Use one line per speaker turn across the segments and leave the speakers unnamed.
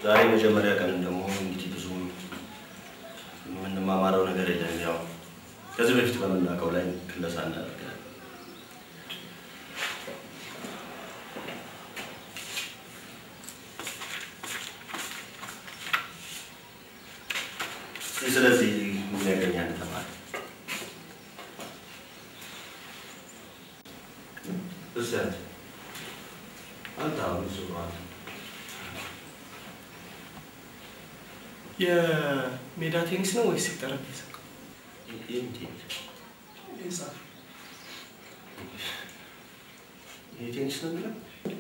ዛሬ መጀመሪያ ቀን እንደመሆኑ እንግዲህ ብዙ የምንማማረው ነገር የለም። ያው ከዚህ በፊት በምናውቀው ላይ ክለሳ እናደርጋለን። እስኪ ስለዚህ የሚያገኝ አንድ ተማሪ እስኪ አንተ አንተ አሁን እሱ ነው አንተ
የሜዳ ቴኒስ ነው ወይስ የጠረጴዛ?
ይሄ ቴኒስ ነው የሚለው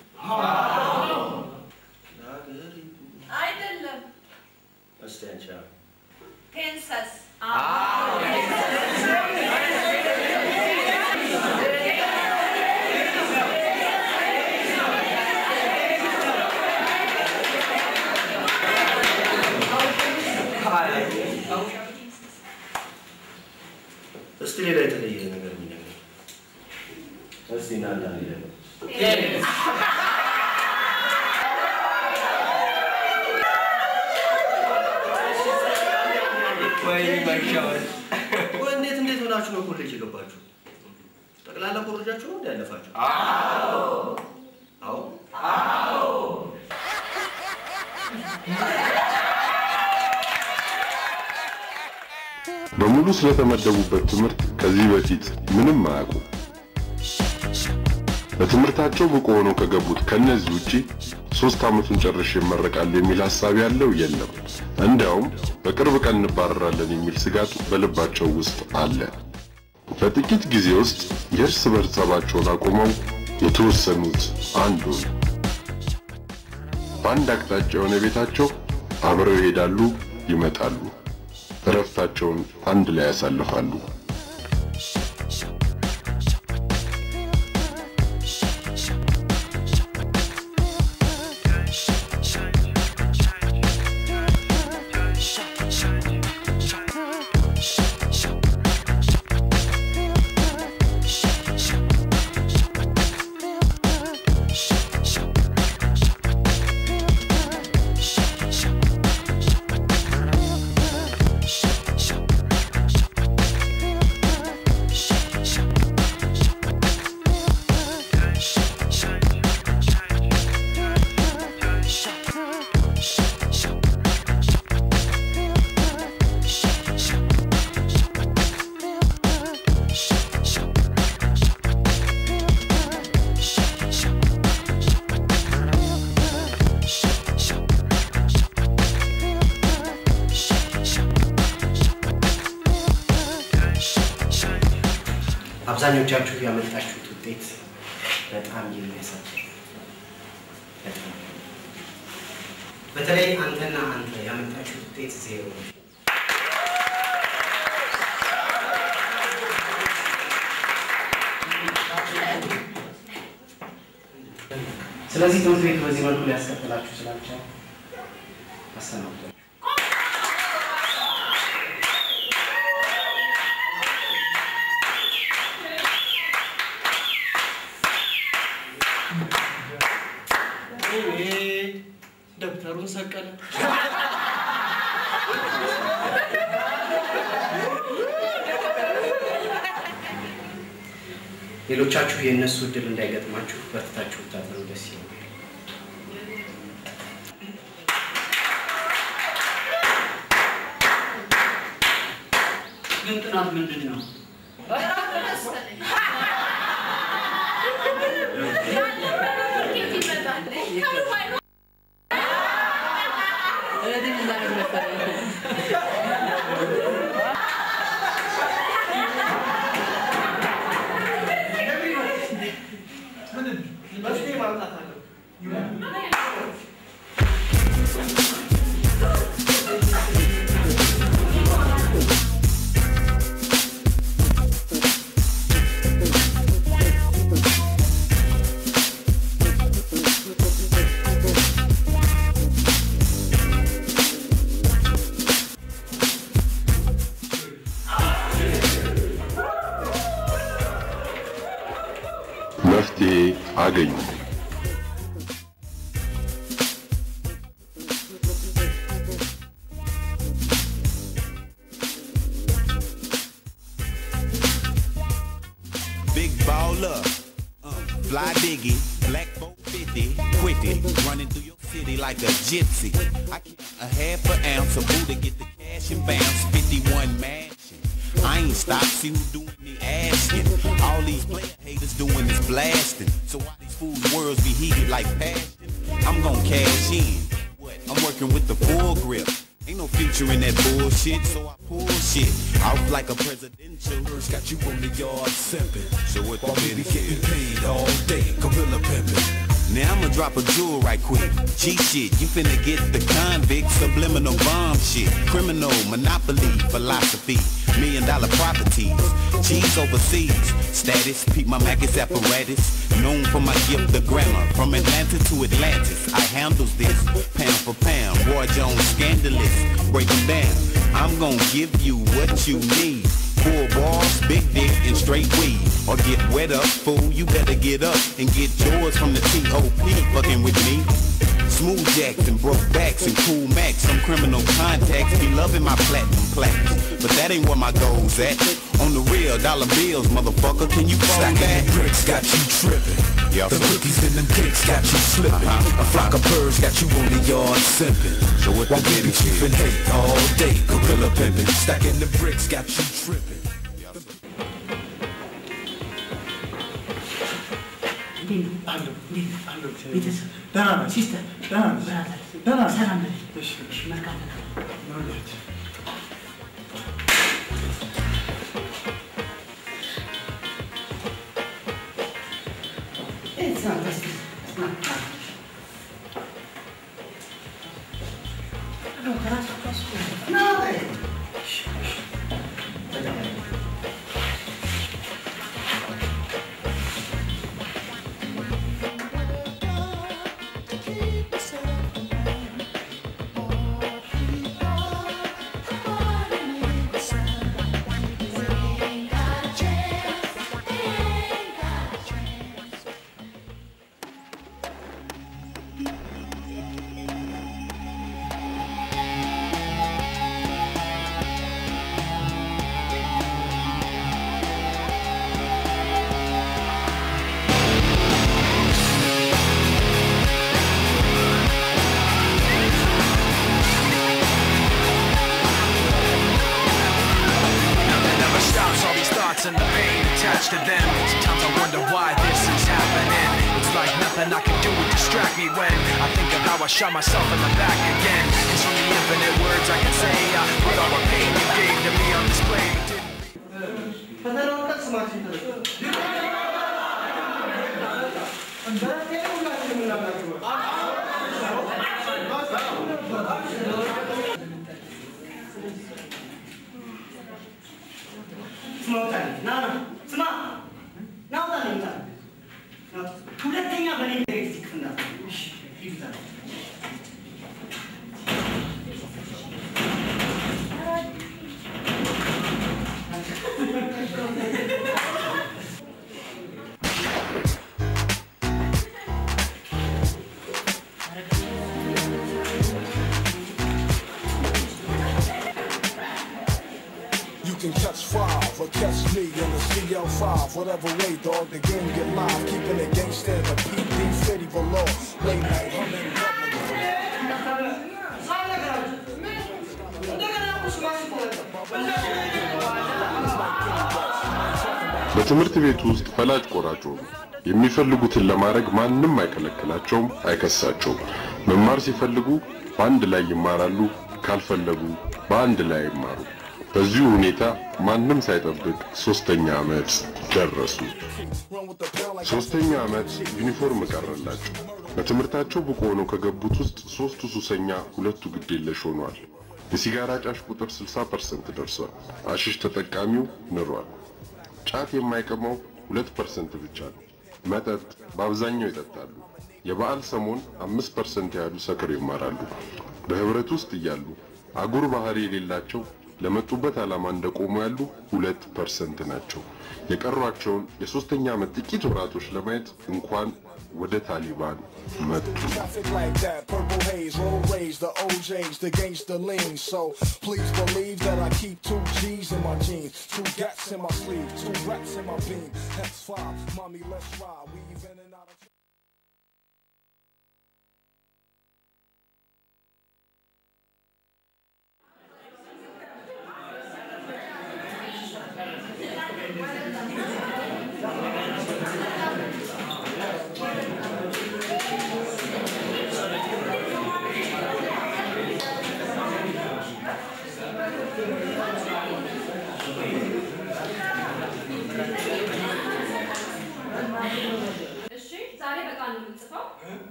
አይደለም።
እስቲ አንቺ አሁን
ቴንሰስ
እስቲ ሌላ የተለየ ነገር የሚነግር እስቲ ና ና ሌላ
ወይ መሻወር
ወይ እንዴት እንዴት ሆናችሁ ነው ኮሌጅ የገባችሁ? ጠቅላላ ኮሌጃችሁ ነው እንዲ ያለፋችሁ? አዎ
በሙሉ ስለተመደቡበት ትምህርት ከዚህ በፊት ምንም አያውቁ። በትምህርታቸው ብቁ ሆነው ከገቡት ከነዚህ ውጪ ሶስት ዓመቱን ጨርሼ እመረቃለሁ የሚል ሐሳብ ያለው የለም። እንዲያውም በቅርብ ቀን እንባረራለን የሚል ስጋት በልባቸው ውስጥ አለ። በጥቂት ጊዜ ውስጥ የእርስ በርስ ጸባቸውን አቁመው የተወሰኑት አንዱን በአንድ አቅጣጫ የሆነ ቤታቸው አብረው ይሄዳሉ፣ ይመጣሉ። እረፍታቸውን አንድ ላይ ያሳልፋሉ።
አብዛኞቻችሁ ያመጣችሁት ውጤት በጣም የሚያሳፍር በጣም በተለይ አንተና አንተ ያመጣችሁት ውጤት ዜሮ ነው። ስለዚህ ትምህርት ቤቱ በዚህ መልኩ ሊያስቀጥላችሁ ስላልቻለ አሰናብቷል።
ደብተሩን ሰቀለ።
ሌሎቻችሁ የእነሱ እድል እንዳይገጥማችሁ በርትታችሁ ብታጠኑ ደስ ይለኛል።
ግን ጥናት ምንድን ነው?
መፍትሄ ማምጣት አለው።
Fly diggy, black 450, quickly running through your city like a gypsy. I keep a half an ounce of Buddha, get the cash and bounce. 51 mansion. I ain't stopped, see who doing the asking. All these player haters doing is blasting. So why these fools' worlds be heated like passion? I'm gon' cash in. What? I'm working with the full grip. Ain't no future in that bullshit, so I pull shit out like a presidential.
Birds got you on the yard simping.
So what
While we
the
be
business
getting
is?
paid all day, gorilla pimping.
Now I'ma drop a jewel right quick. Cheat shit, you finna get the convict subliminal bomb shit. Criminal monopoly philosophy. Million dollar properties. Cheese overseas. Status, peep my Mac's apparatus. Known for my gift of grammar. From Atlanta to Atlantis. I handles this. Pound for pound. Roy Jones scandalous. Break 'em down. I'm gonna give you what you need. Full balls, big dick, and straight weed. Or get wet up, fool, you better get up and get yours from the T.O.P. fucking with me. Smooth jacks and broke backs and cool max. Some criminal contacts be loving my platinum plaques. But that ain't where my goals at. On the real, dollar bills, motherfucker, can you phone
Stacking
that?
the bricks got you tripping.
Yeah,
the
so-
cookies and them cakes got you slipping.
Uh-huh.
A flock of birds got you on the yard simping.
So what the
While we be
business is?
keeping hate all day, gorilla pimping. Stacking the bricks got you tripping.
ቤተሰብ
ደህና ነህ?
ሲስተር
ደህና ነህ?
ብራዘር
ደህና ነህ?
ሰላም በል
እሺ፣ እሺ።
መልካም ነው
ማለት
It's not this it's not No, ከራሱ ከራሱ ነው
Nothing ever stops, all these thoughts and the pain attached to them. Sometimes I wonder why this is happening. It's like nothing I can do would distract me when I think of how I shot myself in the back again. Cause from the infinite words I can say, I put all the pain you gave to me on display.
ፈተናውን ቀን ስማችን ተለቅ ስማ ውጣልኝ። ና ና ስማ ና ውጣልኝ ውጣልኝ። ና ውጣ። ሁለተኛ በእኔ ኤሌክትሪክ ክፍል እንዳትገባ። እሺ ሂድ ውጣልኝ።
You can catch five or catch me in the CL5. Whatever way, dog, the game get live. Keeping it gangster, the PD city below. Late night humming.
በትምህርት ቤት ውስጥ ፈላጭ ቆራጭ ሆኑ። የሚፈልጉትን ለማድረግ ማንም አይከለክላቸውም፣ አይከሳቸውም። መማር ሲፈልጉ በአንድ ላይ ይማራሉ፣ ካልፈለጉ በአንድ ላይ አይማሩ። በዚሁ ሁኔታ ማንም ሳይጠብቅ ሶስተኛ ዓመት ደረሱ። ሶስተኛ ዓመት ዩኒፎርም ቀረላቸው። በትምህርታቸው ብቁ ሆነው ከገቡት ውስጥ ሶስቱ ሱሰኛ፣ ሁለቱ ግዴለሽ ሆኗል። የሲጋራ ጫሽ ቁጥር 60% ደርሷል። አሽሽ ተጠቃሚው ንሯል። ጫት የማይቀመው ሁለት ፐርሰንት ብቻ ነው። መጠጥ በአብዛኛው ይጠጣሉ። የበዓል ሰሞን አምስት ፐርሰንት ያህሉ ሰክር ይማራሉ። በህብረት ውስጥ እያሉ አጉር ባህሪ የሌላቸው ለመጡበት ዓላማ እንደቆሙ ያሉ ሁለት ፐርሰንት ናቸው። የቀሯቸውን የሶስተኛ ዓመት ጥቂት ወራቶች ለማየት እንኳን ወደ ታሊባን መጡ።
Traffic like that, purple haze, roll rays, the OJs, the gangster lean. So please believe that I keep two G's in my jeans, two gats in my sleeve, two rats in my beam. That's five, mommy, let's ride. We even in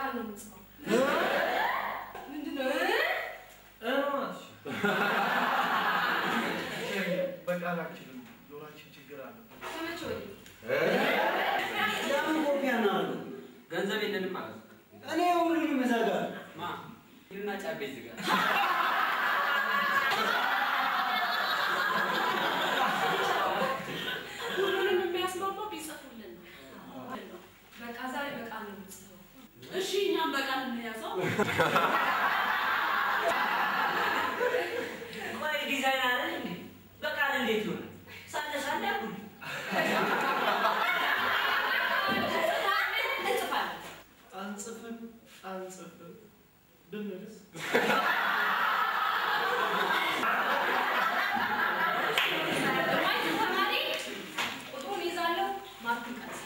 በቃል ነው የምጽፈው። ምንድን ነው?
በቃል አልችልም። ጆሮአችን ችግር አለ።
ከመቼ ወዲህ?
ለምን ኮፒ አናደርገው?
ገንዘብ የለንም ማለት ነው።
እኔ ሁሉንም እዘጋለሁ።
ማ ይልና ጫቤ ዝጋ።
ሁሉንም የሚያስማማው ቢጽፉልን ነው። በቃ ዛሬ በቃል ነው የምጽፈው።
እሺ እኛም በቃል እንያዘው።
ቆይ ዲዛይን አለ እንዴ? በቃል እንዴት ይሆናል? ሳለ ሳለ ያኩል
እንጽፋለን።
አንጽፍም አንጽፍም ብንልስ
ማየት ተማሪ ቁጥሩን ይዛለሁ፣ ማርኩን ቀንስ።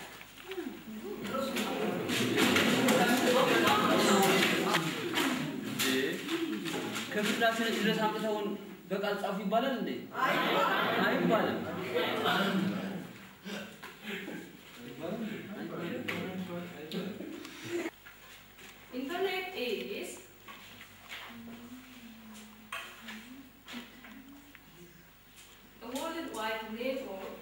ከፍላችን ድረስ አምጥተውን በቃል ጻፉ ይባላል እንዴ? አይባልም።
Internet is a worldwide network.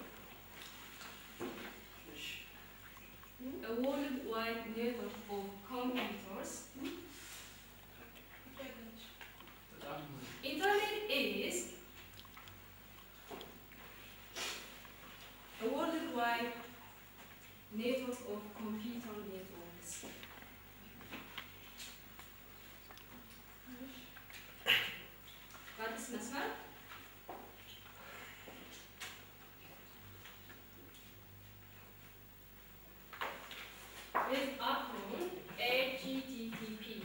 A worldwide network of computers. Internet is a worldwide network of computer networks. በአዲስ መስመር with upload HTTP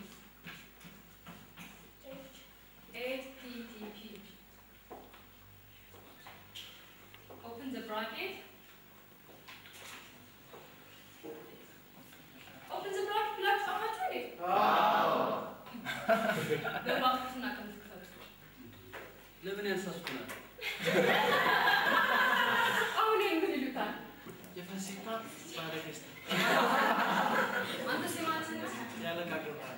HTTP open the bracket open the bracket ብላችሁ ጻፋችሁ እንዴ? በባክቱና ከምትክፈቱ
ለምን ያንሳሱናል?
አሁን ምን ይሉታል?
የፈሲታ ባለ ፌስታ
አንተ ስማት ነው።
ያለቃቅርታል።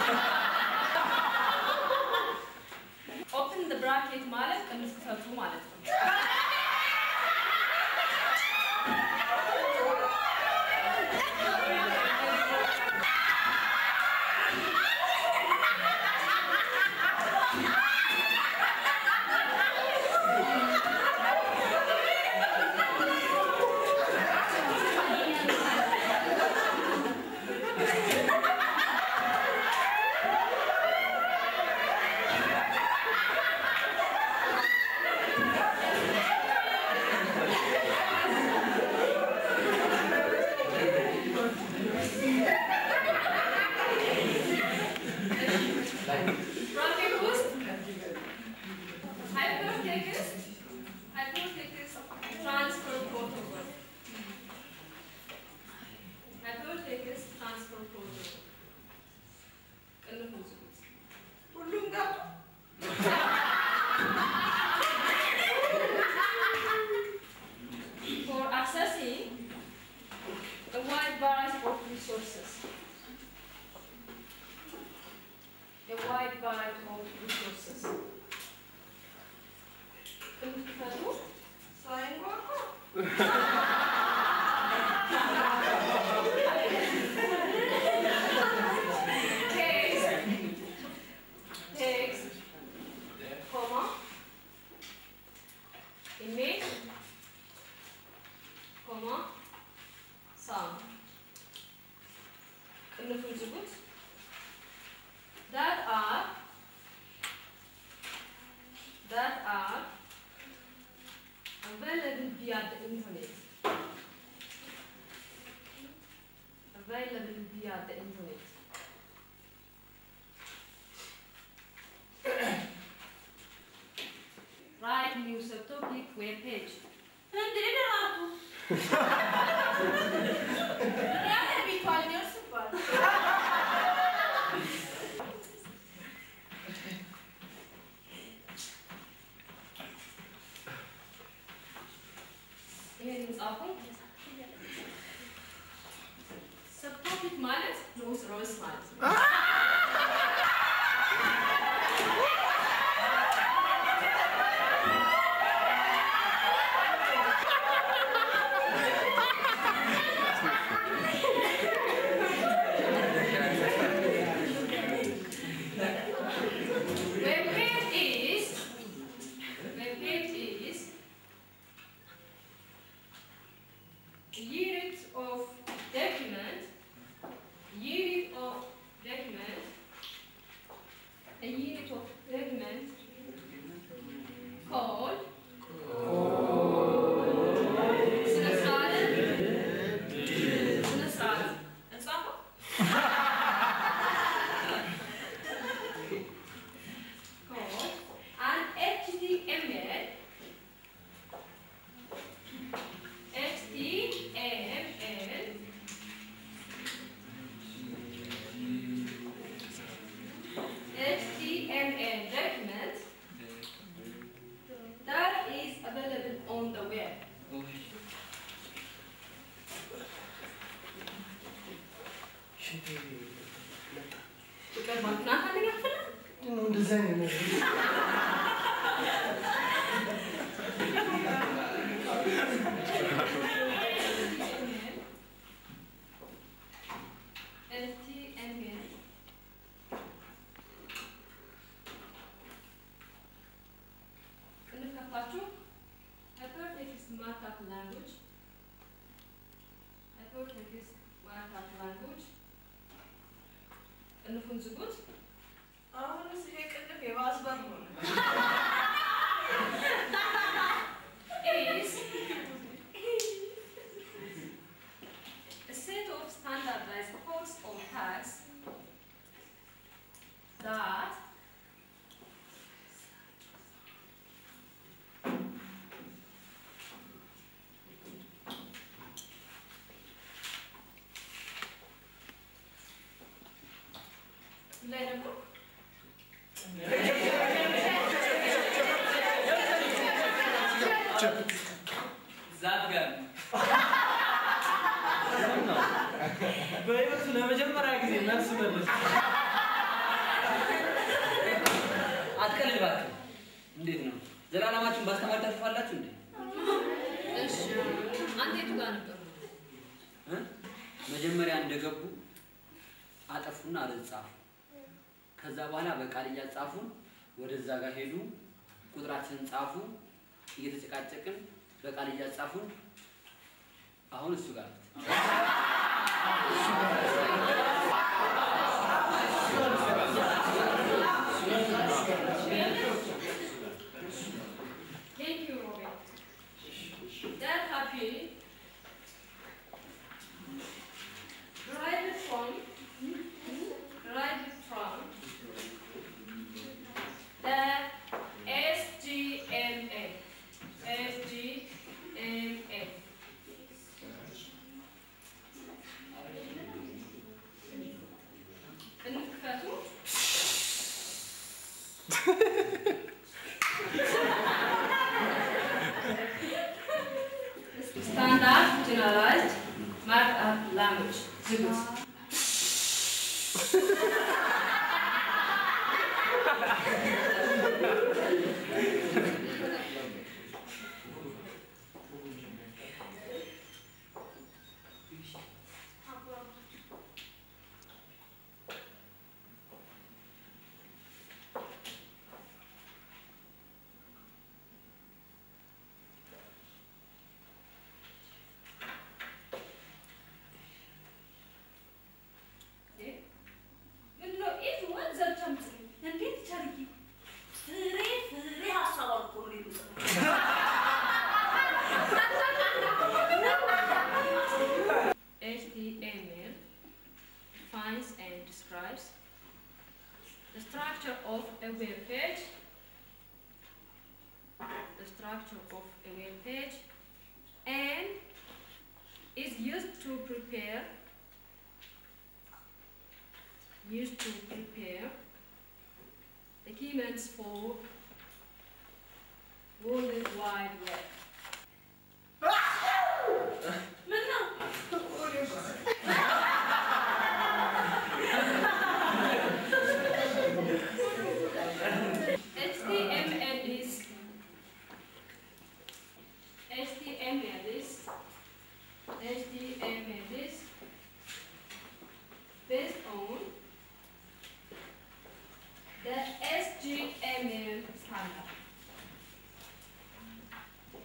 ኦፕን ዘ ብራኬት ማለት ቅንፍ ክፈቱ ማለት ነው። ብራኬት ውስጥ ሃይፐርቴክስት ሃይፐርቴክስት ትራንስፈር ፕሮቶኮል ሃይፐርቴክስት ትራንስፈር ፕሮቶኮል ቅንፍ ውስጥ ሁሉም ጋር for accessing a wide variety of resources. A wide variety of resources. ከምትፈቱ ሳይንኳኳ text, text, comma, image, comma, sound. ቅንፉን ዝጉት። That are that are available via the internet. Available via the internet. Write new subtopic web page. እንዴ ደራቱ ያለ ቢቷል ደርስባል ይሄን ጻፉ። ሰብቶፒክ ማለት ንዑስ ርዕስ ማለት ነው። a unit of measurement called ስነ ስርዓት ስነ ስርዓት እንጻፈው called an HTML HTML HTML document that is available on the web. ፍቅር ባንክናት አንደኛ ክፍል ነው?
እንደዛ አይነት ነገር
HTML እንከፋችሁ hypertext markup language hypertext markup language ቅንፉን ዝጉት። አሁንስ ይሄ ቅንፍ የባስ በር ሆነ። is a set of standardized codes or tags that ላይ ደግሞ
ዛፍ ጋር
በህይወቱ ለመጀመሪያ ጊዜ መልስ መለስ
አትቀልድ እባክህ። እንዴት ነው ዘላለማችሁን ባስተማር ታልፋላችሁ እንዴ?
እሺ አንተ የቱ ጋር ነበር?
እ? መጀመሪያ እንደገቡ አጠፉና አረዝ ጻፉ። ከዛ በኋላ በቃል እያጻፉን ወደዛ ጋር ሄዱ። ቁጥራችንን ጻፉ። እየተጨቃጨቅን በቃል እያጻፉን አሁን እሱ ጋር ናት።
Thank you, Robert. That happy derived from derived from the SGMA. SGMA. እንክፈቱ። Standard generalized markup language. ዝጉት። ምንድነው? ኢዝ ወን ዘብቻም ጽሪ እንዴት ቸርጊ ፍሬ ፍሬ ሀሳብ አልኮ ነው የሚሉት HTML defines and describes the structure of a web page, the structure of a web page, and is used to prepare used to prepare documents for World Wide Web. HTML is HTML is HTML is based on the SGML standard.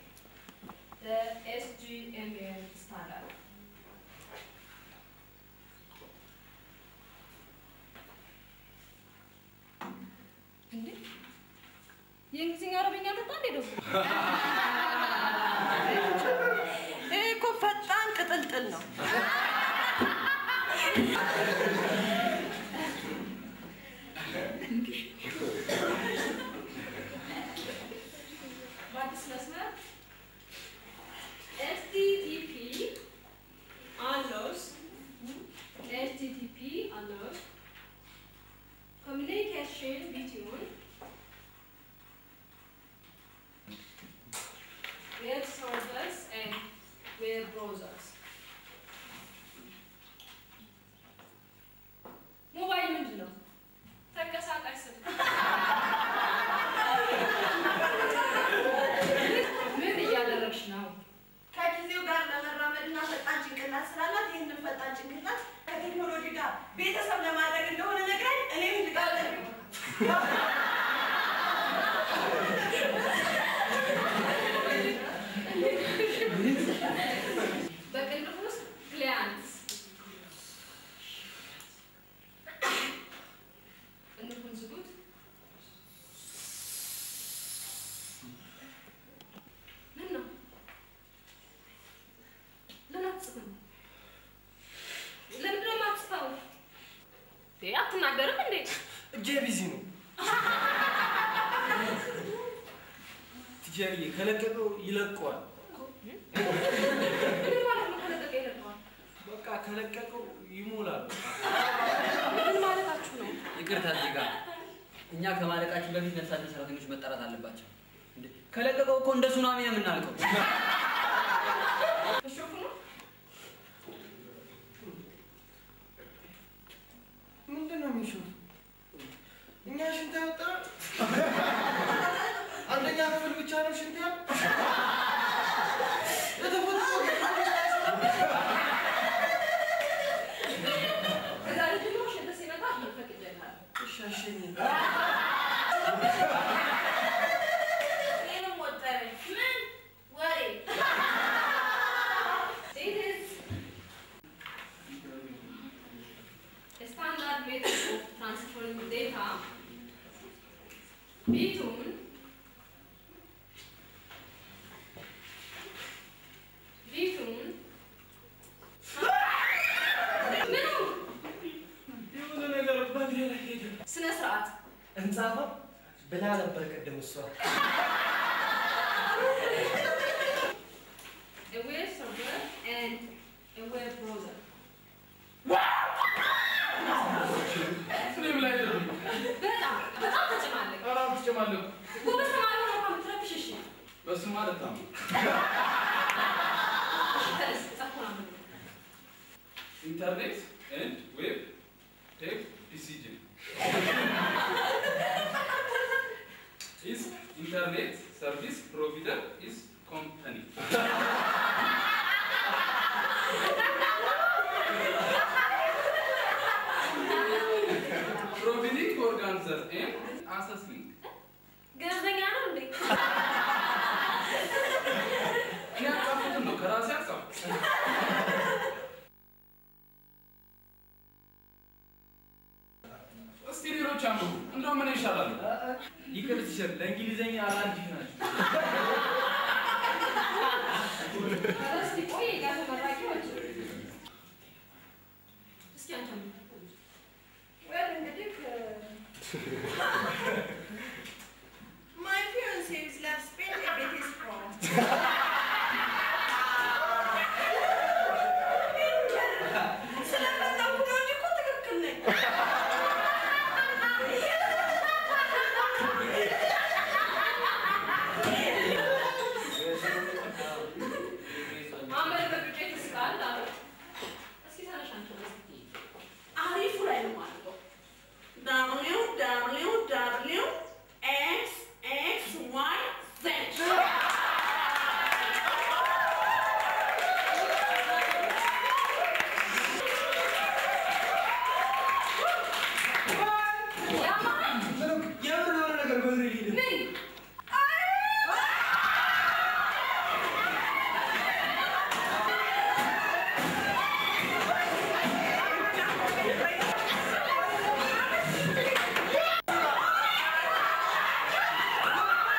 የእንግሊዝኛ አረበኛ ልጣ እንዴ ደግሞ
ይሄ እኮ ፈጣን ቅጥልጥል ነው።
በአዲስ መስመር ኤችቲቲፒ አሎስ ኤችቲቲፒ አሎስ communication between web servers and web browsers. ሞባይል ምንድን ነው? ተንቀሳቃሽ ስልክ። ምን እያደረግሽ ነው?
ከጊዜው ጋር ለመራመድና ፈጣን ጭንቅላት ስላላት ይህንን ፈጣን ጭንቅላት ከቴክኖሎጂ ጋር ቤተሰብ ለማድረግ እንደሆነ ነግራኝ እኔም ልቃጠል
በቅንፍ ውስጥ ፕሊያንስ ቅንፉን ዝጉት። ምን ነው? ለምን አትጽፍም? ለምንድን ነው የማትጽፈው? እንዴ አትናገርም እንዴ?
እጄ ቢዚ ነው። ቲቸርዬ ከለቀቀው ይለቀዋል።
ምን ማለት ነው ከለቀቀ ይለቀዋል?
በቃ ከለቀቀው ይሞላል።
ምን ማለታችሁ ነው?
ይቅርታ እዚህ ጋር እኛ ከማለቃችን በፊት ነፍሳችን ሰራተኞች መጠራት አለባቸው። እንዴ ከለቀቀው እኮ እንደ ሱናሚ ነው የምናልቀው።
እሾኩ ነው?
ምንድን ነው የሚሾት? እኛ ሽንት ያወጣል። አንደኛ ክፍል ብቻ ነው ሽንት ያል
ከዛሬ ጀምሮ ሽንት ሲመጣ ይፈቅድልሃል።
ሻሸኝ
እኔንም ወጠረኝ። ምን ወሬ? It is a standard method of transferring data between between ምኑ
የሆነ ነገር በእግሬ ላይ ሄደ።
ስነ ስርዓት
እንጻፈው ብላ ነበር ቅድም እሷ።
a web server and a web browser.
እኔም ላይ ደረሰ።
በጣም በጣም ተጨማለቅ።
ኧረ አልተጨማለኩም።
ጎበዝ ተማሪ ሆነህ እንኳን ብትረብሽ እሺ።
በሱ ማለት ነው።
እሺ ተነስ፣ ጻፍኩን አንብብ።
Internet and web take decision. is internet service provider is company. Providing organzer and assessing.
ገለልተኛ ነው እንዴ?
እኔ ያጻፍኩትን ነው ከራሴ ያጻፍኩት። እስቲ ሌሎች አንብቡ። እንደው ምን ይሻላል?
ይቅር ቲቸር፣ ለእንግሊዝኛ አላርጂክ ናቸው።
ኧረ እስኪ ቆይ ጋር ተመራቂዎች እስኪ አንተ ምን
well እንግዲህ my fiance is left Spain a bit is from ስለፈለኩ ነው እንጂ እኮ ትክክል ነኝ።
ማንበብ በዱቄት ይስቃል አሉ። እስኪ ተነሽ አንቺ እስኪ
አሪፉ ላይ ነው ማለት ነው። W W W X X Y Z
የምር የሆነ ነገር በእግሬ ሄደ።
ምን
ምን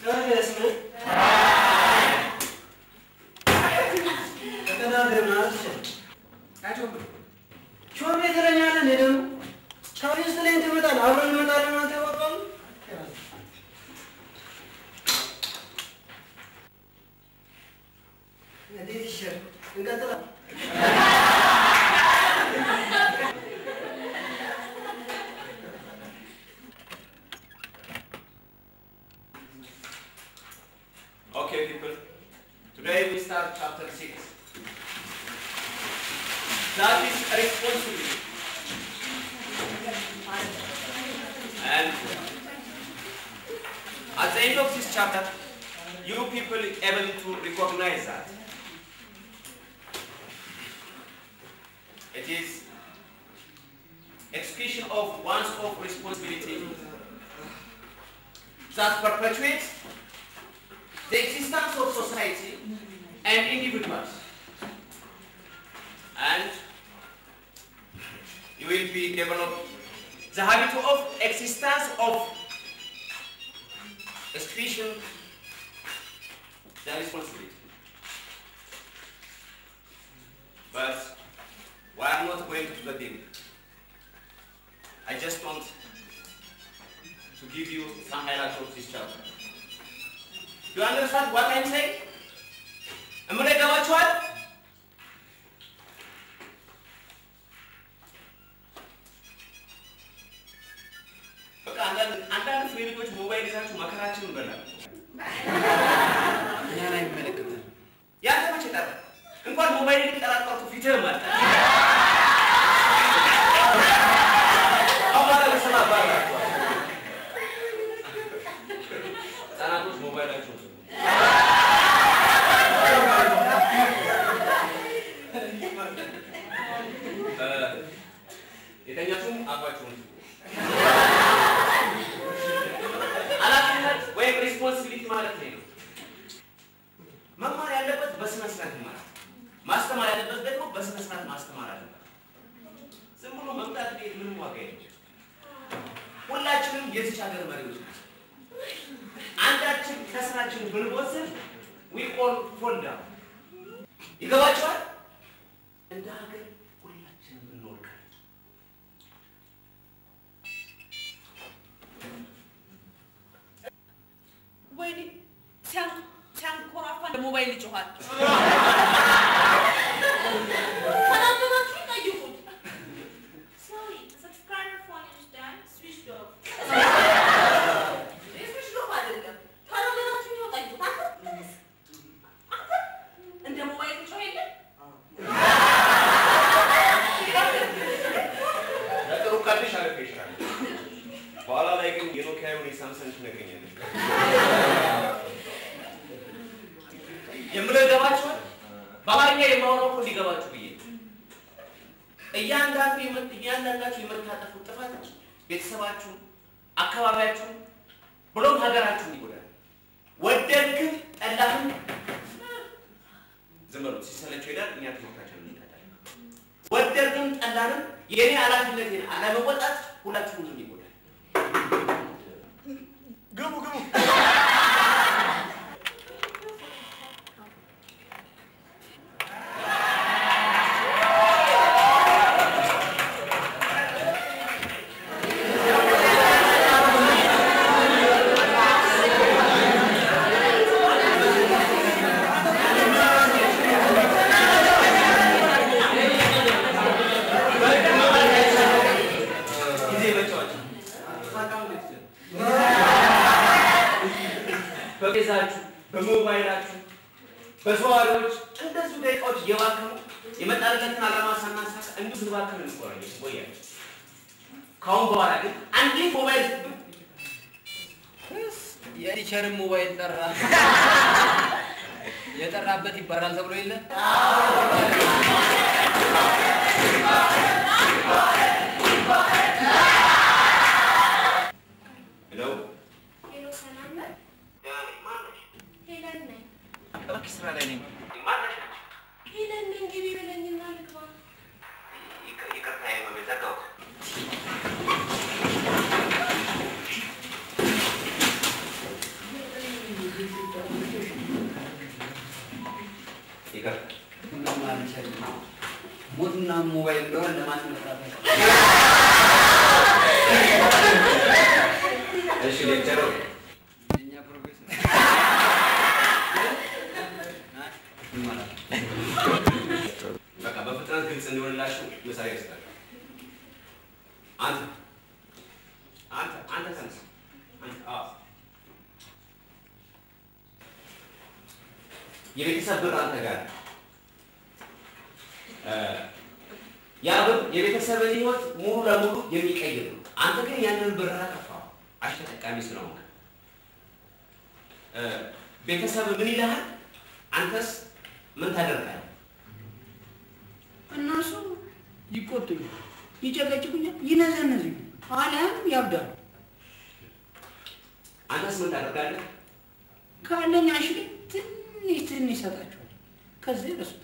ታዲያስ ምን? ተቀዳደር ማለት ይችላል። ሾርቤ ትለኛለህ እንዴ ደግሞ? ቻውሪ ውስጥ ላይ ትመጣለህ፣ አብረን እንመጣለን ማለት ያወጣሉ። እንዴት ይሻል? እንቀጥላለን።
Okay, people. Today we start chapter 6. That is responsibility. And at the end of this chapter, you people able to recognize that. It is expression of one's own responsibility that perpetuates the existence of society and individuals. And you will be develop the habit of existence of expression, the responsibility. But we are not going to the deep. I just want to give you some highlights of this chapter. Do you understand what I'm saying? እምን ይገባችኋል? በቃ አንዳንድ አንዳንድ ፍሬ ልጆች ሞባይል ይዛችሁ መከራችንን በላል።
እኛን አይመለከተንም።
ያንተ መቼ ጠራ? እንኳን ሞባይል ሊጠራጠርኩ ፊትህም አለ። አማራ ለሰማ ባላችኋል። ህጻናቶች ሞባይላቸው የተኛችሁም አባችሁን ኃላፊነት ወይም ሪስፖንሲቢሊቲ ማለት ይሄ ነው። መማር ያለበት በስነ ስርዓት ይማራል። ማስተማር ያለበት ደግሞ በስነ ስርዓት ማስተማር አለበት። ዝም ብሎ መምጣት ቤት ምንም ዋጋ የለም። ሁላችንም የዚች ሀገር መሪዎች ናቸው። አንዳችን ከስራችን ብንወስድ ዊ ኦል ፎል ዳውን። ይገባችኋል? እንደ ሀገር ሁላችንም እንወድቃለን።
ወይኔ ሲያን- ሲያንኮራፋ እንደ ሞባይል ይጮኋል። ካላመናችሁ ጠይቁት።
Sorry, subscriber phone is done. Switched off.
ስዊች ኦፍ አይደለም። ካላመናችሁ ይኸው ጠይቁት። አንተ አንተ እንደ ሞባይል ይጮህ የለ
ለጥሩ ካልሽ አለፈ ይችላል። በኋላ ላይ ግን የኖኪያውን የሳምሰንግ ትነግረኛለች። የምለው ይገባችኋል? በአማርኛ የማወራው እኮ እንዲገባችሁ ብዬ ነው። እያንዳንዱ የምት- እያንዳንዳችሁ የምታጠፉት ጥፋት ቤተሰባችሁን፣ አካባቢያችሁን ብሎም ሀገራችሁን ይጎዳል። ወደድክም ጠላህም ዝም በሉት። ሲሰለቸው ይሄዳል። እኛ ትምህርታችንን እንሄዳለን። ወደድንም ጠላንም የእኔ ኃላፊነቴን አለመወጣት ሁላችሁንም ይጎዳል። ግቡ ግቡ። ጊዜ መጫወቻ በቤዛችሁ በሞባይላችሁ በሰዋሪዎች እንደዚሁ ደቂቃዎች እየባከኑ የመጣለትን ዓላማ ሳናሳካ እንዲሁ ስንባክን እንቆያለን ቆያለን። ከአሁን በኋላ ግን አንዲት ሞባይል
የቲቸርን ሞባይል ጠራ። የጠራበት ይባላል ተብሎ የለ
ሄሎ
ሄሎ፣ ሰላም ነህ? ሄለን ነኝ።
እባክሽ ስራ ላይ ነኝ።
ሄለን ነኝ። ግቢ በለኝና ልግባ።
ይቅርታ የመቤት ዘጋሁት። ይቅርታ።
ምንም አልችልም። ሞትና ሞባይል እንደሆነ ለማስመጣት
እሺ ሌክቸሩ
የእኛ ፕሮፌሰር
በቃ በፍጥነት ግልጽ እንዲሆንላችሁ መሳሪያ ይስጣል። አንተ አንተ አንተ ተነስ። አንተ አዎ የቤተሰብ ብር አንተ ጋር ነው። እ ያ ብር የቤተሰብን ህይወት ሙሉ ለሙሉ የሚቀይር ነው። አንተ ግን ያንን ብር አጠፋው አሽተጠቃሚ ስለሆንክ እ ቤተሰብ ምን ይልሃል? አንተስ ምን ታደርጋለህ?
እነሱ ይቆጡኛል፣ ይጨቀጭቁኛል፣ ይነዘንዙኛል፣ አሊያም ያብዳሉ።
አንተስ ምን ታደርጋለህ?
ካለኝ አሽግ ትንሽ ትንሽ ይሰጣቸዋል። ከዚህ ረሱት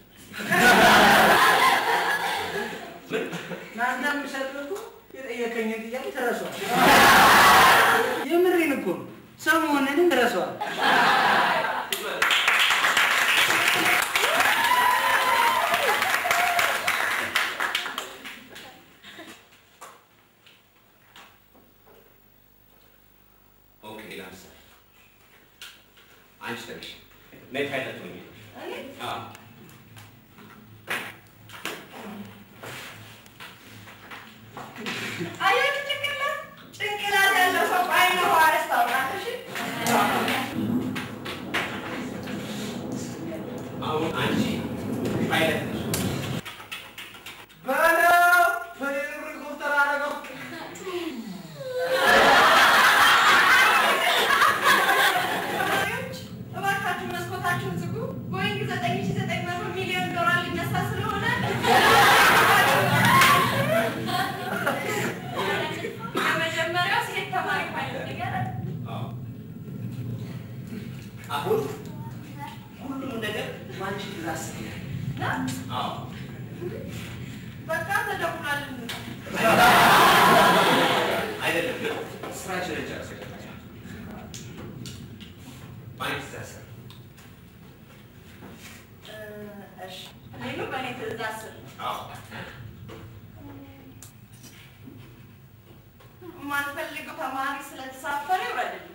ለአንተ የምሰጥህ እኮ የጠየቀኝን ጥያቄ ተረሷል። የምሬን እኮ ነው። ሰው መሆንንም ተረሷል።
ኦኬ ለምሳሌ አንቺ ተነሽ ነይ ፓይለት ሆኚ አዎ
አየህ ጭንቅላት ጭንቅላት ያለው ሰው በዓይነ ዋረስ ታውቃለሽ።
አሁን አንቺ ፓይለት ነሽ
በለው በሄሊኮፕተር አደረገው።
ተማሪዎች እባካችሁ መስኮታችሁን ዝጉ። ቦይንግ ዘጠኝ ሺህ ዘጠኝ መቶ ሚሊዮን ዶላር ሊነሳ ስለሆነ የመጀመሪያው ሴት ተማሪ ፓይለት ንገረን።
አዎ አሁን ሁሉም ነገር ባንቺ ትእዛዝ አዎ
በቃ ተደውሏል።
አይደለም ስራችንን ጨርሰን ባንቺ ትእዛዝ
እሺ እኔኑ በእኔ ትእዛዝ ስር
አዎ
የማንፈልገው ተማሪ ስለተሳፈረ ይውረድልኝ።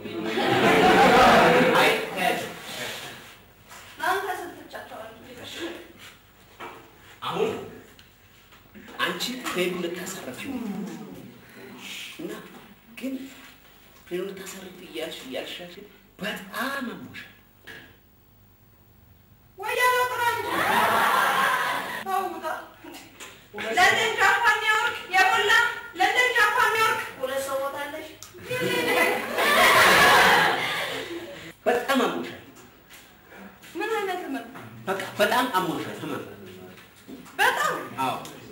አይ ተያቸው
ለአንተ ስትቻቸዋል
አሁን አንቺ ፕሌኑ ልታሳርፊ እና ግን ፕሌኑ ልታሳርፊ እያልሽ እያልሽ በጣም አሞሻል።
ወያኔ ጥራኝ ተውጣ ለንደን ጃፓን ኒውዮርክ የሞላ ለንደን ጃፓን ኒውዮርክ ሁለት ሰው ቦታለሽ
በጣም አሞሻል።
ምን አይነት ህመም
በቃ በጣም አሞሻል። ህመም
በጣም
አዎ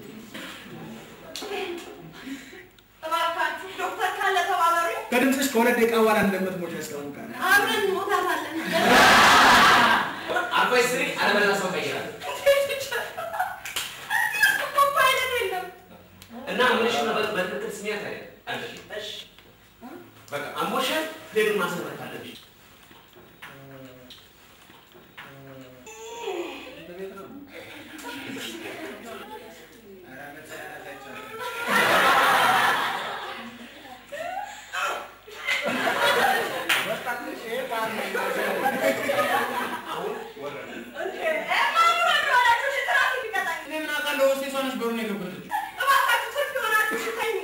እባካችሁ ዶክተር ካለ ተባበሩኝ
ከድምፅሽ ከሁለት ደቂቃ በኋላ እንደምትሞች ያስታውቃል።
አብረን እንሞታታለን
አርፋይ ስሪ አለበለዚያ ሰው ቀይራል
እኮ ፓይለት የለም
እና ምንሽ ነው በትክክል ስሚያት አይደል አለሽ እሺ በቃ አሞሻል። ፕሌኑን ማሰራት አለብሽ።
እንዴ እ ማን ወደኋላችሁ ትራፊክ ይቀጣኝ
እኔ ምን አውቃለሁ? ሆስቴሷ ነች በሩን የከፈተችው።
እባካችሁ ትርፍ የሆናችሁ ሽተኝ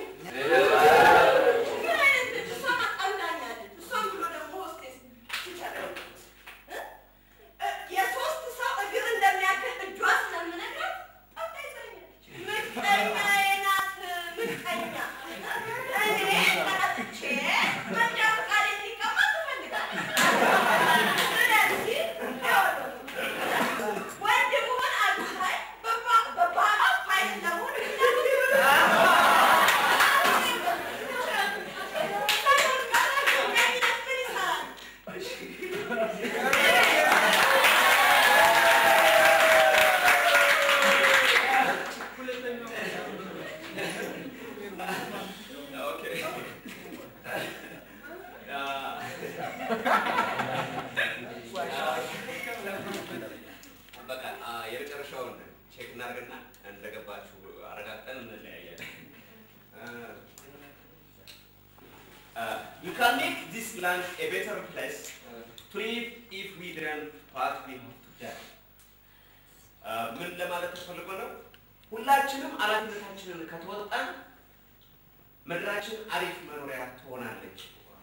ምን አይነት ልጅ እሷ አጣምዳኛለች እሷም ብሎ ደግሞ ሆስቴስ ሲቸግረው እ? እ፣ የሶስት ሰው እግር እንደሚያክል እጇ ስለምነግራት ጠጣ ይዘኛለች ምቀኛዬ ናት ምቀኛ እኔ ተቀጥቼ መንጃ ፈቃድ እንዲቀማ ትፈልጋለች ስለዚህ ይኸውልህ ወንድ ብሆን አግብታኝ በባ- በባሏ ፋይል ለመሆን
በቃ ቼክ እናድርግና እንደገባችሁ አረጋግጠን እንለያያለን። Uh, you can make this land a better place to live if we don't part with today. Uh, ምን ለማለት ተፈልጎ ነው? ሁላችንም ኃላፊነታችንን ከተወጣን ምድራችን አሪፍ መኖሪያ ትሆናለች።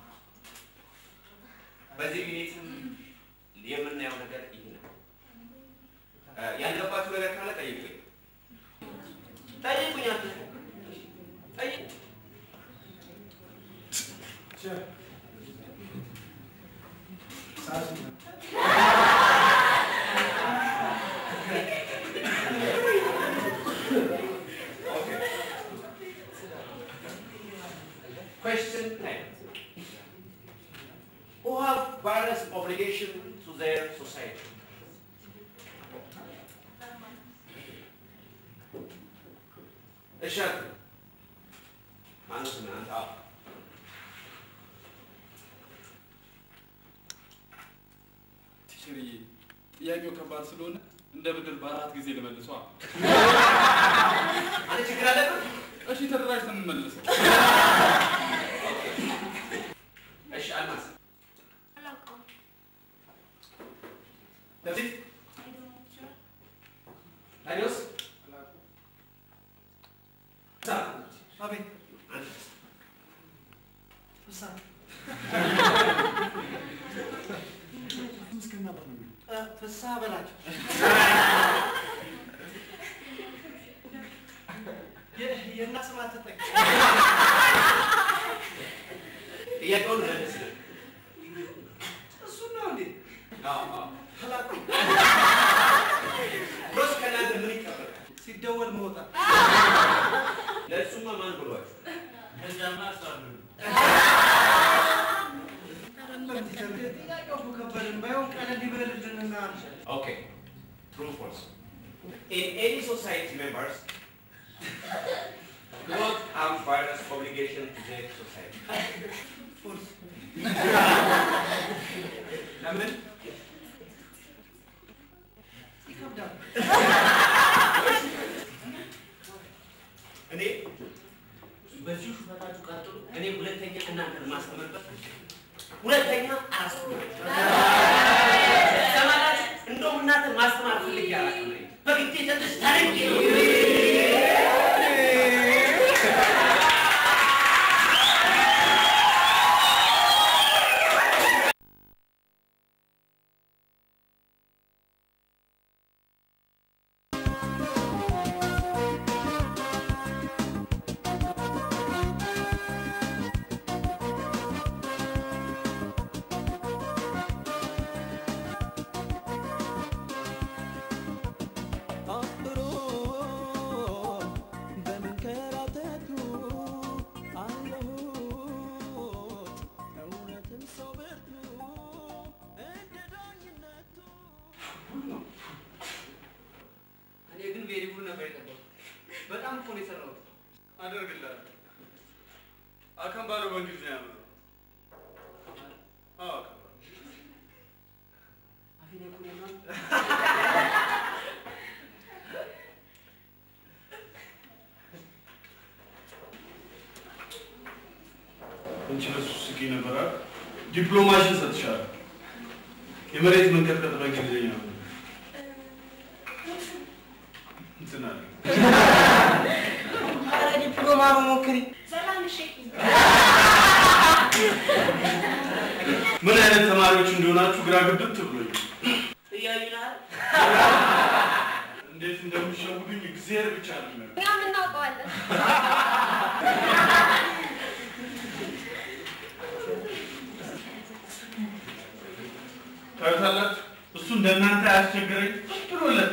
በዚህ ዩኒትም የምናየው ነገር ይህ ነው። Uh, ያልገባችሁ ነገር ካለ ጠይቁኝ። ጠይቁኝ አትፍሩ። ጠይቁ። Question 10. Who have various obligation to their society? እሸቱ ማነው ስምህ አንተ? አዎ።
ቲቸርዬ ጥያቄው ከባድ ስለሆነ እንደ ብድር በአራት ጊዜ ልመልሷ።
አንተ ችግር አለበት?
እሺ ተደራጅተን እንመልሰው።
እሺ አልማዝ
አላውቀውም።
በፊት ታዲዮስ
አቤት
አንተ
ፍሳ ፍሳ በላቸው የ- የእናት ስም አትጠቅም።
ጥያቄውን መልስ።
እሱን ነው እንዴ?
አዎ አዎ።
አላውቅም።
ሮስ ከእናንተ ምን ይጠበቃል?
ሲደወል መውጣት
ለእሱማ ማን ብሏችሁ?
ከዚያማ አሳሉ ጥያቄው እኮ ከበደን። ባይሆን ቀለል ይበልልንና
Okay. True or false? In any society members both have various obligation to their society.
ፎልስ
ለምን?
ይከብዳል።
እኔ በዚሁ ሹፈታችሁ ቀጥሉ። እኔ ሁለተኛ እናንተን ማስተምርበት ሁለተኛ አላስተምራችሁም። ሰማላችሁ? እንደውም እናንተን ማስተማር ፈልጌ አላውቅም እኔ። በግዴታ ትንሽ ታሪክ
አፍሮ በመንከራተቱ አለሁት እውነትም ሰው ብርቱ እንደ ዳኝነቱ
እኔ ግን ቬሪ ጉድ ነበር የጠበቁት። በጣም እኮ ነው የሰራሁት።
አደርግልሃለሁ። አከምባሎ በእንግሊዝኛ ነው። አዎ አከምባሎ።
አፌን ያቁሜና
አንቺ በሱ ስቂ ነበር አይደል? ዲፕሎማሽን ሰጥሻለሁ። የመሬት መንቀጥቀጥ በእንግሊዝኛ ነው። እንትን አለ።
ኧረ ዲፕሎማ በሞክሪ
ሰላም እሺ።
ምን አይነት ተማሪዎች እንደሆናችሁ ግራ ግብት ብሎኝ
እያዩናል።
እንዴት እንደሚሸውዱኝ እግዚአብሔር ብቻ ነው የሚያውቀው።
እኛም እናውቀዋለን።
ታዩታላችሁ። እሱ እንደናንተ አያስቸገረኝ ብሎለት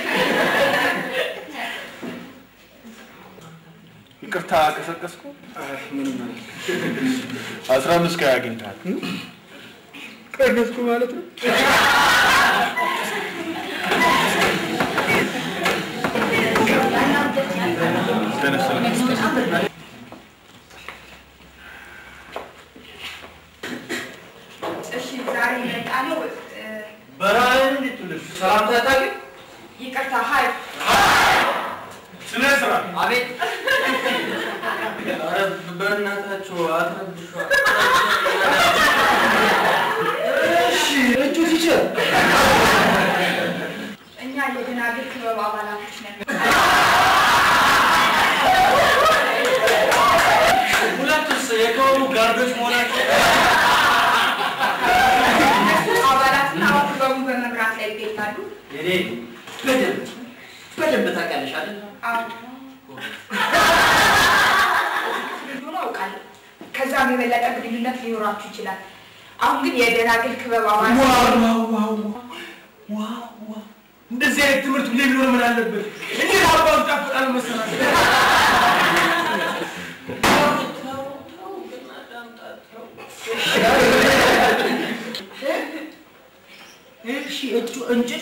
ይቅርታ ቀሰቀስኩ። ምንም አስራ አምስት ከሀያ አግኝተሃል። ቀነስኩ ማለት ነው።
እሺ ዛሬ የመጣነው
በረሃን እንዴት ትልሽ ሰላምታ ታውቂ?
ይቅርታ ሀይ
ሀይ
ስነ ስርዓት
አቤት
ኧረ በእናታችሁ አትረብሿት። እሺ እጁ ቲቸር
እኛ የደናግል ክበብ አባላቶች ነን።
ሁለቱስ የክበቡ ጋርዶች መሆናቸው
አባላትና አሁን ክበቡን በመምራት ላይ ይገኛሉ።
የኔ በደንብ በደንብ ታውቂያለሽ አይደል?
ሆኖ አውቃለሁ። ከዛም የበለጠ ግንኙነት ሊኖራችሁ ይችላል። አሁን ግን የደናግል ክበብ አባል
ዋው ዋው ዋው ዋው ዋው እንደዚህ አይነት ትምህርት ሁሌ ቢኖር ምን አለበት? እንዴት አባቱ ጣፍጣል መሰላችሁ? እሺ እጩ እንጭጩ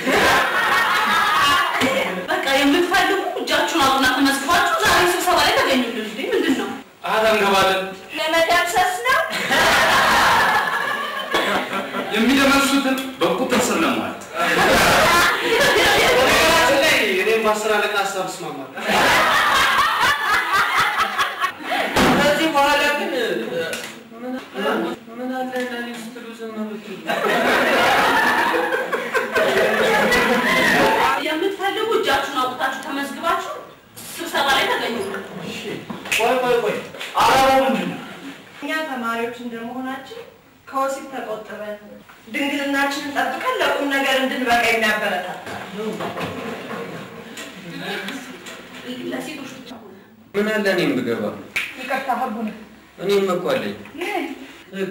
በቃ የምትፈልጉ እጃችሁን አውጡና ተመዝግባችሁ ዛሬ ስብሰባ ላይ ተገኙልን። እንዴ ምንድን ነው?
አሀት እንገባለን።
ለመደምሰስ ነው?
የሚደመሱትን በቁጥር ስር ለማለት በነገራችን ላይ እኔም በአስር አለቃ ሀሳብ እስማማለሁ።
ከዚህ በኋላ ግን ምን አለ እንደኔ ስትሉ ዝም ብትሉ
የምትፈልጉ እጃችሁን አውጥታችሁ ተመዝግባችሁ ስብሰባ ላይ ተገኙልን።
ቆይ ቆይ ቆይ አላማው ምንድን ነው?
እኛ ተማሪዎች እንደመሆናችን ከወሲብ ተቆጥበን ድንግልናችንን ጠብቀን ለቁም ነገር እንድንበቃ የሚያበረታታ ለሴቶች ብቻ ሆነ።
ምን አለ እኔም ብገባ
ይቅርታ ህጉ ነው።
እኔም እኮ አለኝ
ምን?
ህግ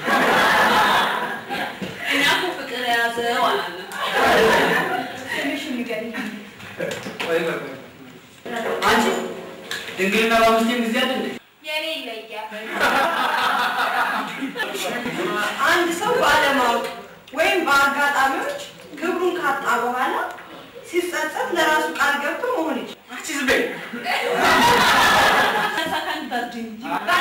እኛ እኮ ፍቅር የያዘው አላለም። ትንሽ ንገሪኝ።
ቆይ ቆይ ቆይ አንቺ ድንግልና በአምስቴም ጊዜ አይደል እንዴ?
የኔ ይለያል። አንድ ሰው ባለማወቅ ወይም በአጋጣሚዎች ክብሩን ካጣ በኋላ ሲጸጸት ለራሱ ቃል ገብቶ መሆን ይችላል።
አንቺ ዝም በይ።
ሰከንድ በርድ እንጂ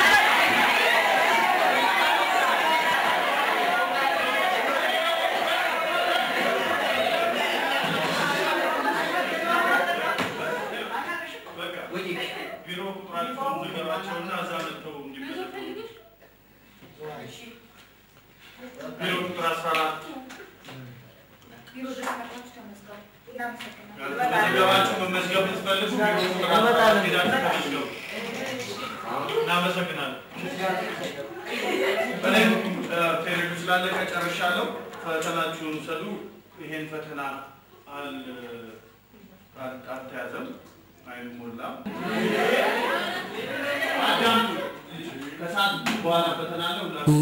ቢሮ ቁጥራቸውን ንገሯቸውና እዛ መጥተው እንዲመዘገቡ። ቢሮ ቁጥር አስራ አራት
ቢሮ ድረስ መጥታችሁ ተመዝገቡ። እናመሰግናለን።
መመዝገባችሁ መመዝገብ የምትፈልጉ ቢሮ ቁጥር አስራ አራት ሄዳችሁ ተመዝገቡ። እናመሰግናለን። እኔም ፔሪዱ ስላለቀ ጨርሻለሁ። ፈተናችሁን ውሰዱ። ይሄን ፈተና አል አል- አልተያዘም፣ አይሞላም። አዳምጡ። ከሰዓት በኋላ ፈተና አለ። ሁላችሁም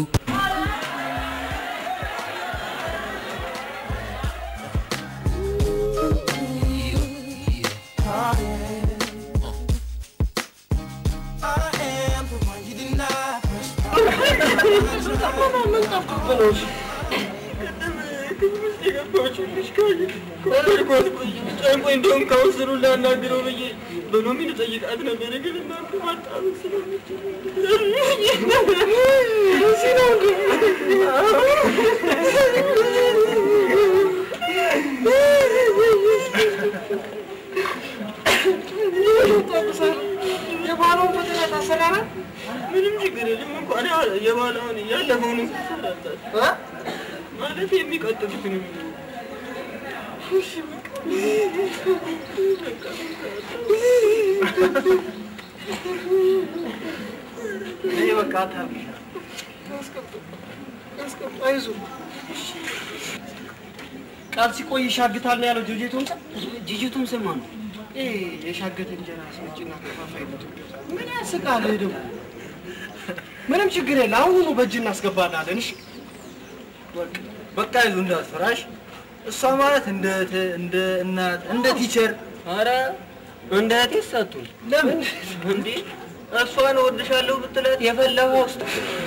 ጨንቆኝ እንደውም ካውንስሉ ላናግረው ብዬ በሎሚ ልጠይቃት ነበር፣ ግን እናንተ ማጣበቅ የባለውን ፈተና ታሰራናል። ምንም ችግር የለም እንኳን ያ- የባለውን ያለፈውን ሰራታት ማለት የሚቀጥሉትን እሺ
እኔ በቃ አታብሻ
አይዞህ
ቃል ሲቆይ ይሻግታል ነው ያለው ጅጅቱም
ጂጂቱም ስማ ነው
ይሄ የሻገተ እንጀራ አስመጪና ከፋፋይ ነው ምን ያስቃል ይሄ ደግሞ ምንም ችግር የለ አሁኑ በእጅ እናስገባላለን እሺ በቃ
በቃ ይዞ እንዳትፈራሽ እሷ ማለት እንደ እህትህ፣ እንደ እናት እንደ ቲቸር
ኧረ እንደ እህቴ ሳቱን
ለምን
እንዴ እሷን እወድሻለሁ ብትላት የፈለገ ውስጥ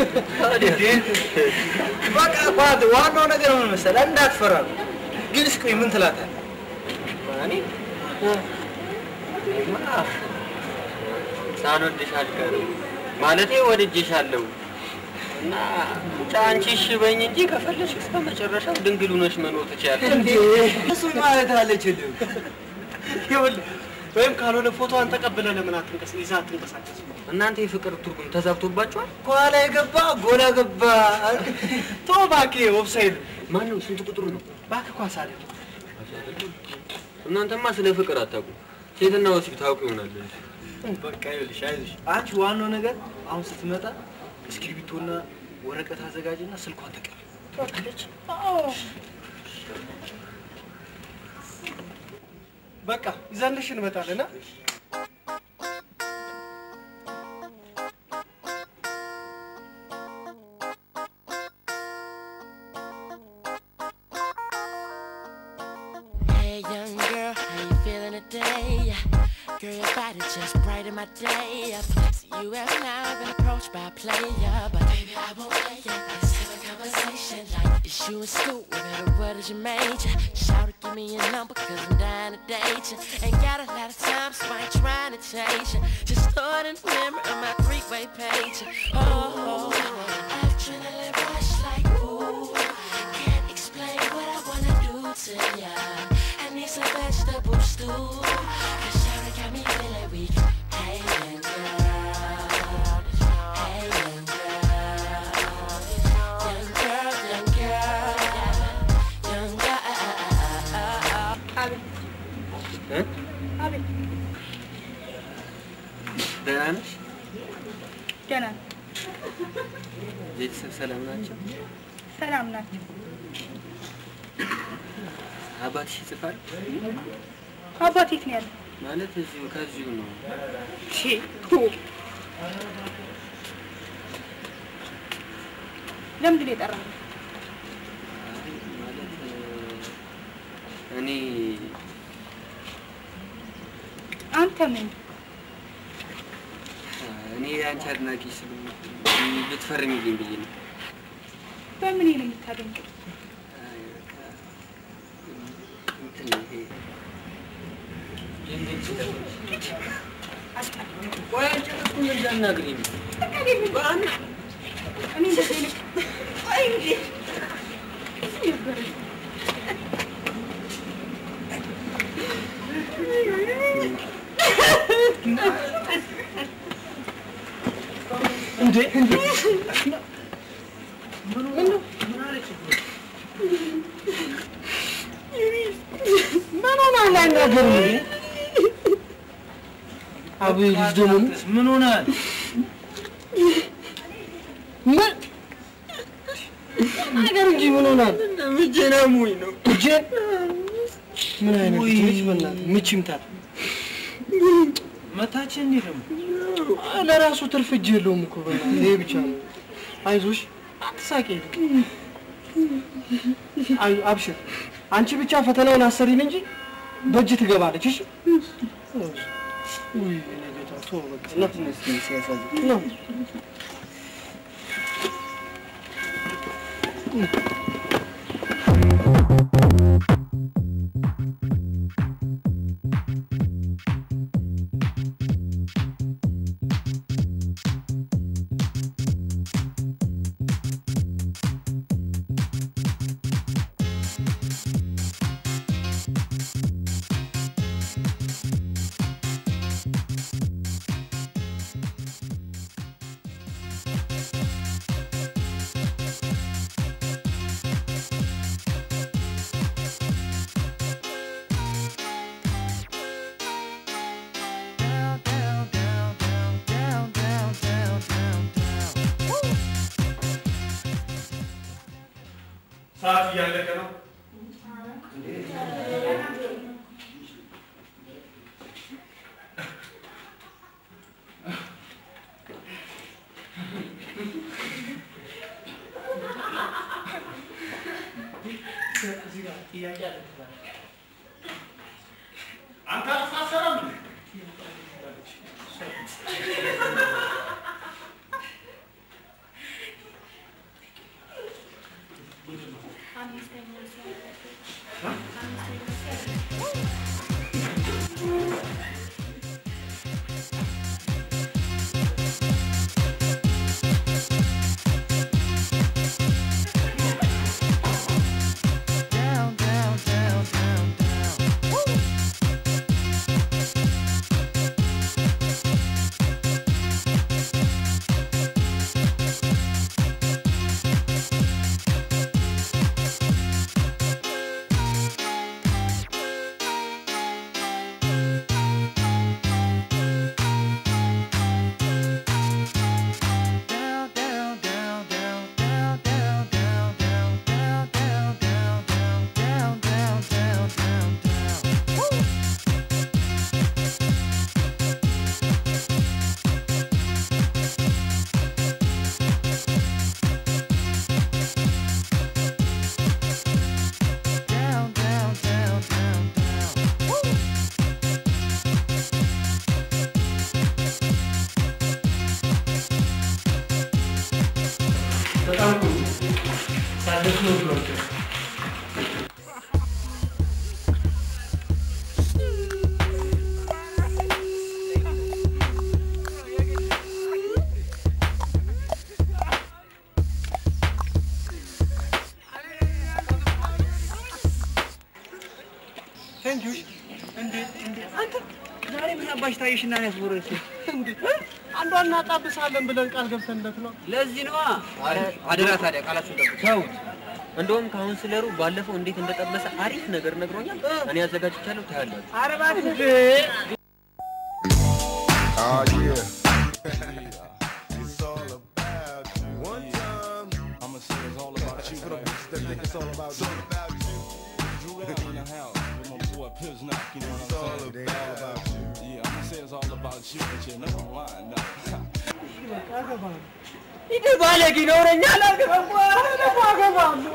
በቃ ኳት ዋናው ነገር ምን መሰለህ እንዳትፈራ ነው ግን እስኪ ቆይ ምን ትላታለህ
እኔ እኔማ ሳልወድሽ አልቀርም ማለቴ ወድጄሻለሁ እና ብቻ አንቺ እሺ በይኝ እንጂ ከፈለሽ እስከ መጨረሻው ድንግል ሆነሽ መኖር ትችያለሽ።
እንዴ እሱ ማለት አለችልህ ይኸውልህ
ወይም ካልሆነ ፎቶዋን ተቀብለህ ለምን አትንቀስ ይዛ አትንቀሳቀስ?
እናንተ የፍቅር ትርጉም ተዛብቶባችኋል።
ከኋላ የገባ ጎላ ገባ። ተው እባክህ፣ ኦፍሳይድ
ማን ነው? ስንት ቁጥሩ ነው?
እባክህ ኳስ አለ
እናንተማ ስለ ፍቅር አታውቁም። ሴትና ወሲብ ታውቁ ይሆናል እንጂ
በቃ ይኸውልሽ፣ አይዞሽ። አንቺ ዋናው ነገር አሁን ስትመጣ እስክሪብቶና ወረቀት አዘጋጅና ስልኳን ተቀበል። ትወጣለች። በቃ ይዘንልሽ እንመጣለን። አ?
Hey, young girl, how you feeling today? Girl, your body just brighten my day up. See, you have now been approached by a player, but baby, I won't play ya. Let's have a conversation like it's you and Scoop. Whatever, what is your major? Shout it, give me your number, cause I'm dying to date you. Ain't got a lot of time, so I ain't trying to change you. Just throw it in the memory on my three-way page. Oh, adrenaline rush like ooh. Can't explain what I wanna do to ya. I need some vegetable stew. Cause Shawty got me feeling weak. Hey, young girl. Hey, young girl. Young girl, young girl. Young girl.
እ?
አቤት
ደህና ነሽ?
ደህና ነኝ።
ቤተሰብ ሰላም ናቸው?
ሰላም ናቸው።
አባትሽ ይጽፋል?
አባት የት ነው ያለው?
ማለት እዚሁ ከዚሁ ነው።
ሺ ቱ ለምንድን ነው የጠራኸው?
ማለት እኔ
አንተ ምን
እኔ የአንቺ አድናቂ ስለሆንኩ ብትፈርሚልኝ ብዬ ነው።
በምን ነው የምታደንቀው?
እንትን ይሄ
ቆይ አንቺ እኮ እንደዛ አናግሪኝ። እኔ እንደዚህ አይነት ቆይ እንጂ
እንዴ እንዴ ምን ሆናል? አይናገርም እንዴ? አቤል ልጅ ደግሞ ምን ሆናል? ምን ነገር እንጂ ምን ሆናል? እጄን አሞኝ ነው። እጄን ምን አይነት ልጅ በእናትህ ምች ይምታል። መታችን እንዴ ደግሞ ለራሱ ትርፍ እጅ የለውም እኮ በእናትህ ይሄ ብቻ ነው። አይዞሽ አትሳቂ። አይ አብሽር፣ አንቺ ብቻ ፈተናውን አሰሪን እንጂ በእጅ ትገባለች። እሺ ውይ የኔ ጌታ ተወው በቃ ነው ሲያሳዝን ነው
ሰዓት እያለቀ ነው። አንተ አልተሳሰረም እንዴ?
down, down, down, down, down.
ደስ ነው ብሏል።
ፈንጆሽ እንዴት እንዴት አንተ ዛሬ ምን አባሽ ታየሽና ነው ያስወረሽ? እንዴ አንዷን እናጣብሳለን ብለን ቃል ገብተንለት ነው።
ለዚህ ነዋ። አረ አደራ ታዲያ ቃላችሁን ጠብቁ። ተውት። እንደውም ካውንስለሩ ባለፈው እንዴት እንደጠበሰ አሪፍ ነገር ነግሮኛል። እኔ አዘጋጅቻለሁ፣ ታያላችሁ።
ኧረ እባክህ
Oh yeah. It's all about you. One time. I'ma say it's all about you. Put up that nigga, it's all about you. It's all about you. Drew Allen in the house with my boy Pips Knock, you know what I'm saying? It ain't all about you. Yeah, I'ma say it's all about you, but you're not lying, no.
ይህ ባለጌ ነውረኛ አላገባም ደግሞ አገባለሁ።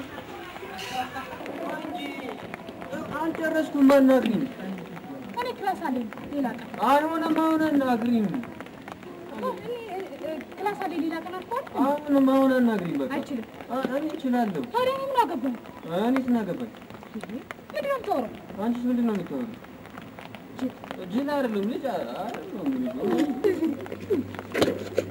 አልጨረስኩም። አናግሪኝ።
እኔ ክላስ አለኝ ሌላ ቀን
አልሆነም። አሁን አናግሪኝ።
እኔ ክላስ አለኝ ሌላ ቀን አልኳል።
አሁንም አሁን አናግሪኝ። በቃ
አይችልም።
እኔ እችላለሁ።
ታዲያ እኔ ምን አገባኝ?
እኔስ ምን አገባኝ?
ምንድን ነው የምታወራው?
አንቺስ ምንድን ነው የምታወሪው? ጅል አይደለም ልጅ አይደለም ልጅ